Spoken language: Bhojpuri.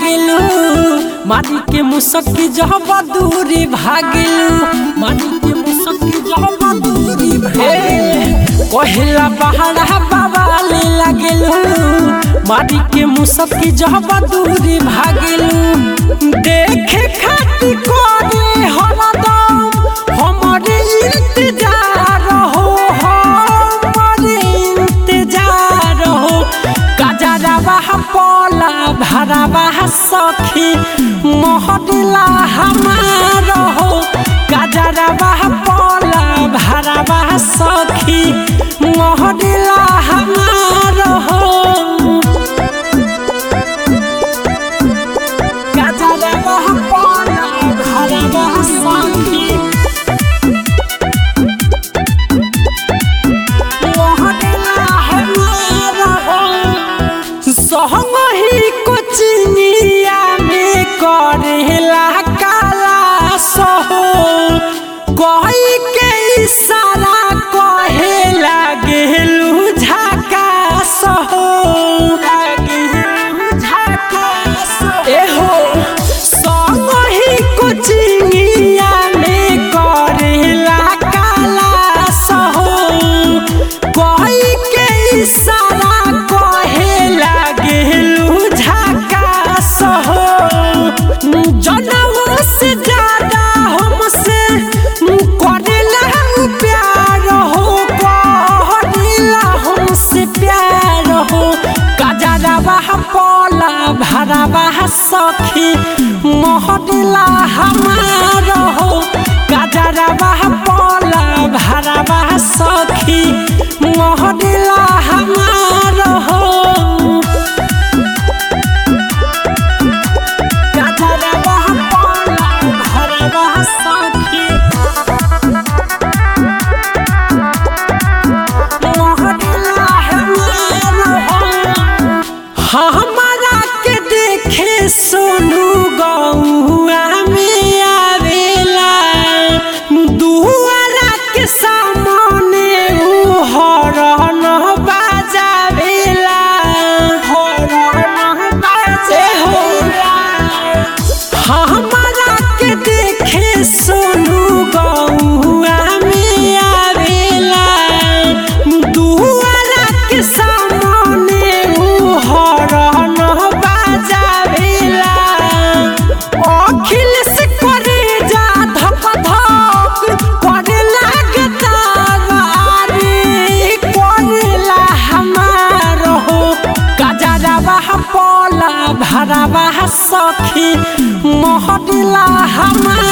लागेलू मारी के मुसकी जब दूरी भागेलू मारी के मुसकी जब दूरी भागेलू कहिला बहरा बाबाले लागेलू मारी के मुसकी जब दूरी भागेलू देखे खातिर करे हरदम हमरे इंतजार हो हमरे इंतजार हो गजरवा पला भरवा सखी मोहदिला हमार हो गजरवा पला भरवा सखी मोहदिला हमार हो गजरवा पला भरवा सखी सहमही कोचिनिया में करेला काला सहो कही के इशारा कहे लागेलू झका सहो एहो सहमही कोचिनिया में करेला काला सहो कही के इशारा कहे लागेलू झकास हो जनमो से ज्यादा हमसे करेला प्यार हो करेला हमसे प्यार हो गजरवा पला भरवा सखी मोहदिला हमार हो गजरवा पला भरवा सखी मोहदिला हमार हो गजरवा पला भरवा सखी मोहदिला हमार हो हमारा के देखे सोनू गौआ में आवेला दुआरा के सामने उ हरन बाजावेला हरन बाजेला हमारा के देखे सोनू गौआ में आवेला दुआरा के सामने उ हरन बाजावेला अखिल से करे जा धक धक करे लागे तावारी करेला हमार हो गजरवा पला भरवा सखी मोहदिला हमार